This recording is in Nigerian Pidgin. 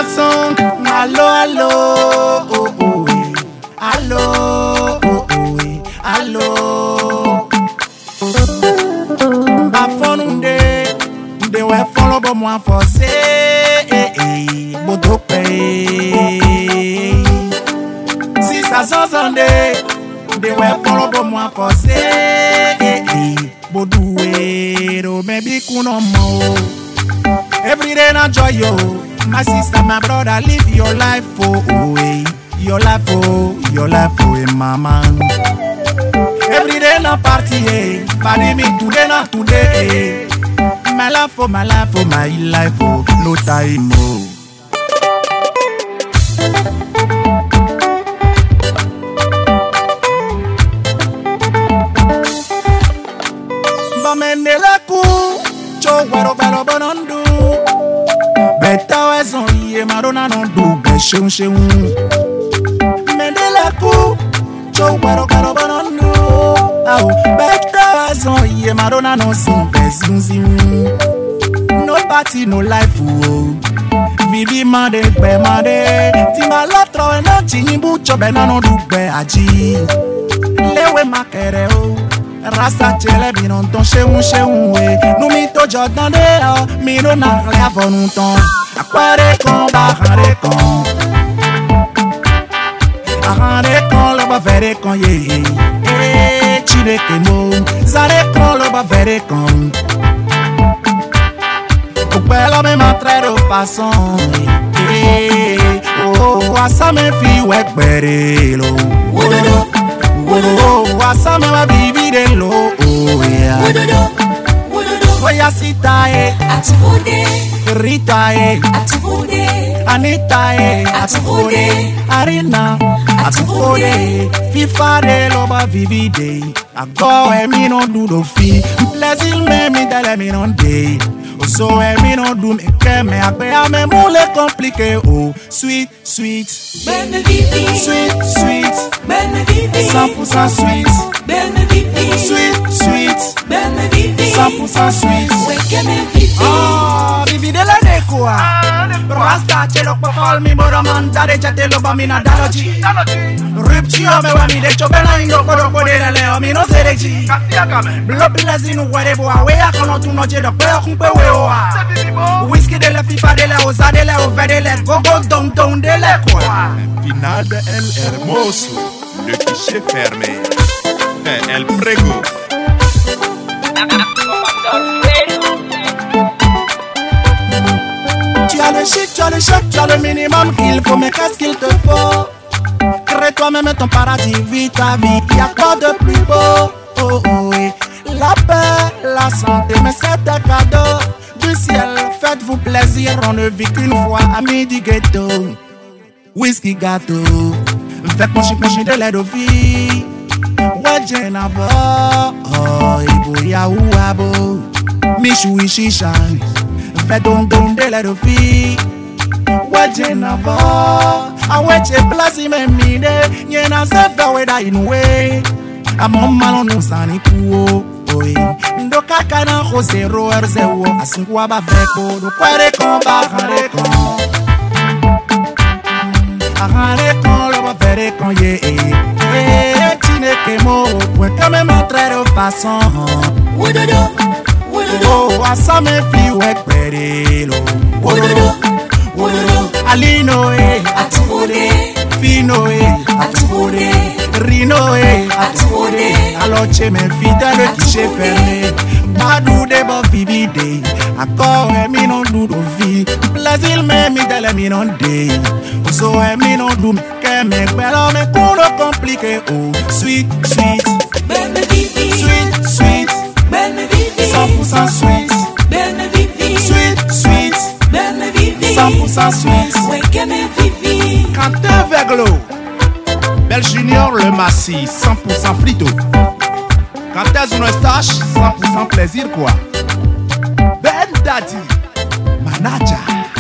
song. Hello, hello, oh, oh, eh. hello, oh, oh, eh. hello. Bafonunde, de we follow bo moi forcé, eh, eh, bodo pe. Si ça s'entende, de we follow bo moi forcé, eh, eh, bodo we, do me bi kuno mo. Every day na joy yo. My sister, my brother, live your life oh, oh eh. Your life oh, your life oh, eh, mama. Every day na party eh. Party me today na today eh. My life oh, my life oh, my life oh, no time oh. Bamendele ku, cho wero wero bonondu. Beta wezon iye marona non du be sheun sheun. Mendele ku, cho wero wero bonondu. Au, beta wezon iye marona non sin be zun zun. No party, no life oh. Vivi mande gbe mande. Ti ma lotro e no chinyi bucho be na no du gbe aji. Lewe makere o. Rasta chele mi non ton sheun sheun we Nou mi to jodan de o Mi no na re avon nou ton Akware kon ba hare kon Ahare kon lo ba vere kon ye ye Eh chile ke mo Zare kon lo ba vere kon Okpe lo me matre do fason Eh oh oh Asa me fi wek bere lo Wododo, Oh oh Asa me wa vivire lo Oh yeah wododo, wododo. Oya sita eh Atubude, Rita eh atubude, Anita eh Atubude. Arina Atubude FIFA de loba vivide Ago e mi non do do fi Plaisir me mi dele mi non de Oso e mi non do me ke me Agbe a me moule compliqué oh Sweet, sweet Ben me vivi, Sweet, sweet ben me vivi, 100% sweet ben me vivi, Sweet, sweet ben me vivi, 100% sweet weke me vivi. Oh, vivi de la de kwa Rasta chelo kwa fal mi moro man Dare chate lo ba mi na daloji Rupture me wa mi de chobe na indo kodo kode de leo mi no sereji Blo blazin ou wade bo a we a kono tu noche do pe kumpe we o a Whisky de la fifa de la oza de la ove de la Go go down down de la kwa Final de El Hermoso, le guichet fermé. El Prego, Tu as le chic, tu as le choc, tu as le minimum qu'il faut, mais qu'est-ce qu'il te faut Crée toi-même ton paradis, vis ta vie, y a quoi de plus beau Oh oh oui, la paix, la santé, mais c'est un cadeau du ciel. Faites-vous plaisir, on ne vit qu'une fois, amis du ghetto. Whisky gâteau, faites pencher pencher de l'aide aux filles. Ouais, j'ai un oh, ibo ya ou abo. Michou shisha, faites don don de l'aide aux filles. Waje na bo Aweche plasi me mide Nye na se fe we da inwe Amo malo no sani kuo Oye Ndo kaka na jose roer ze wo Asinku aba veko Do kwere kon ba hare kon Ahare kon lo ba vere kon ye Eh Chine ke mo Pwen kame matre de fason Wododo, wododo, Oh asa me fi wek pere lo wododo, wododo. Alino eh Atubude, Fino eh atubude, Rino eh atubude. Aloche me fidèle guichet fermé Badou de bo vivide Akor e mi non do do vi Plaisir me mi dele mi non de So e mi non do me ke me Pero me kuno compliqué Oh sweet sweet Ben me vivi, Sweet sweet ben me vivi, 100% sweet ben me vivi, Sweet sweet ben me vivi, 100% sweet weke me vivi. Quentin Verglo, Bel Junior Le Massy, 100% flito. Quentin Eustache, 100% plaisir quoi. Ben Daddy, Manaja.